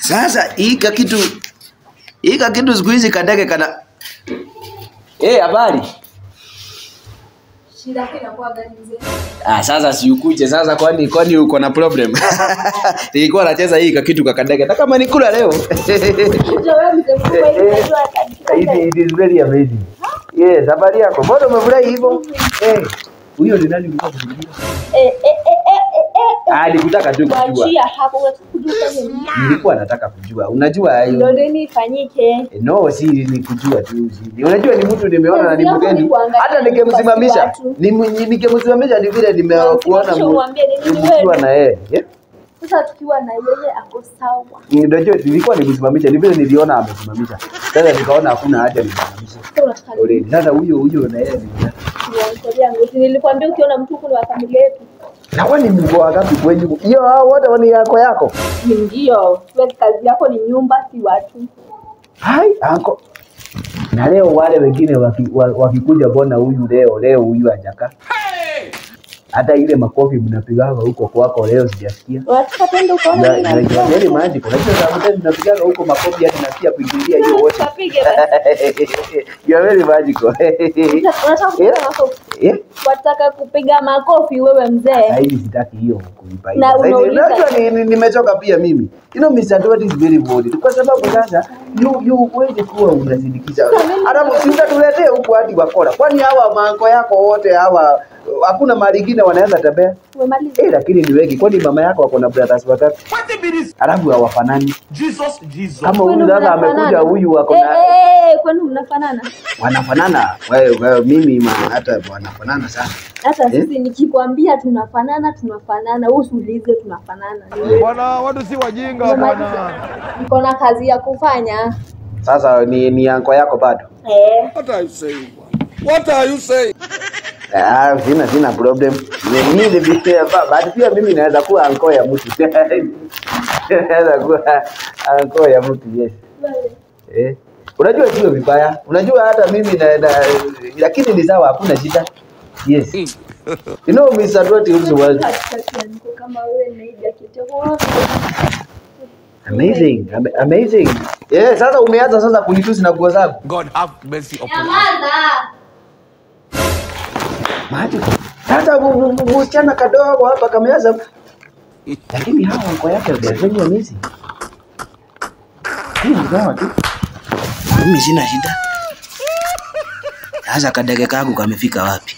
Sasa hika kitu hika kitu siku hizi kadege kana Eh, habari? Shida yako inakuwa gani mzee? Ah, sasa si ukuje sasa kwani kwani uko na problem? Nilikuwa nacheza hii kitu kakadege. Na kama nikula leo. Ndio wewe mzee mkubwa hivi unajua It, it is very amazing. Yes, habari yako. Mbona umefurahi hivyo? Eh, huyo ni nani ulikuwa kufikiria? Eh eh eh eh eh. Ah, nikutaka tu kujua. Kuachia hapo unataka kujua nini? Nilikuwa nataka kujua. Unajua Ndio hiyo. nini ifanyike? Eh, No, si ni kujua tu. si- Unajua ni mtu nimeona na ni Kazi yako ni mgeni. kuangalia Hata kwa nikimsimamisha, watu. ni ni- nikimsimamisha ni vile nimekuona Unamsimamisha umwambie nini ni mkiwa wewe? na yeye. Yeah? Sasa tukiwa na yeye ako sawa. Unajua nilikuwa nimsimamisha, ni vile niliona amesimamisha. Sasa nikaona hakuna haja nimsimamishe. Sasa unataka nini? Already. Sasa huyo huyo na yeye ni Kuangalia yangu. Si Nilikwambia ukiona mtu kuna wa familia yetu. na kwani mko wangapi kwenyu? Hiyo hao wote ni yako yako. Ni Ndio. Wewe kazi yako ni nyumba si watu. Hai, anko. Na leo wale wengine waki- wa- wakikuja mbona huyu leo leo huyu hajaka. Hata ile makofi mnapigaga huko kwako leo sijasikia. Unataka twende ukaona Na nini na nalifanya? yaani maji kuna hizo za mtani mnapigaga huko makofi hadi nasikia kuingilia hiyo wote. Tukapige basi. You are very magical. Unataka kupiga makofi? Eh? Wataka kupiga makofi wewe mzee? Sasa hivi sitaki hiyo kuipa. Na Sasa hivi unauliza- unajua ni- ni- nimechoka pia mimi. You know Mr. Dwat is very bold. Kwa sababu sasa you you huwezi kuwa unazindikisha. Sasa mimi- Hata si utatuletea huku hadi wakora. Kwani hawa mango yako wote hawa hakuna mali ingine wanaweza tembea? Umemaliza? Eh, lakini ni wengi. Kwani mama yako wako na brothers watatu? Alafu hawafanani. Jesus, Jesus. Kama Kwani huyu sasa mnafanana? amekuja huyu wako Eh, na eh, eh, kwani mnafanana? wanafanana. Wewe wewe mimi ma, hata wanafanana sana. Hata Eh? sisi nikikwambia tunafanana tunafanana, wewe usiulize tunafanana. Bwana, watu si wajinga Umemaliza? bwana. Niko na kazi ya kufanya. Sasa ni ni anko yako bado? Eh, What are you saying? bwana? What are you saying? Ah, sina sina problem. Ni- Mimi ni pia but pia mimi naweza kuwa anko ya mtu. Naweza kuwa anko ya mtu yes. Eh. Unajua sio vibaya. Unajua hata mimi na, na lakini ni sawa hakuna shida. Yes. You know Mr. Dwati also was katikati ya niko kama wewe na Idi akitoka. amazing. Am- Amazing. Eh, sasa umeanza sasa kunitusi na nguo zangu. God have mercy upon us. Nyamaza. Maji. Sasa mu- mu- mu- msichana kadogo hapa kameanza lakini hawa anko yake wanafanya amazing. Hii ni sawa tu. Mimi sina shida. Sasa kadege kangu kamefika wapi?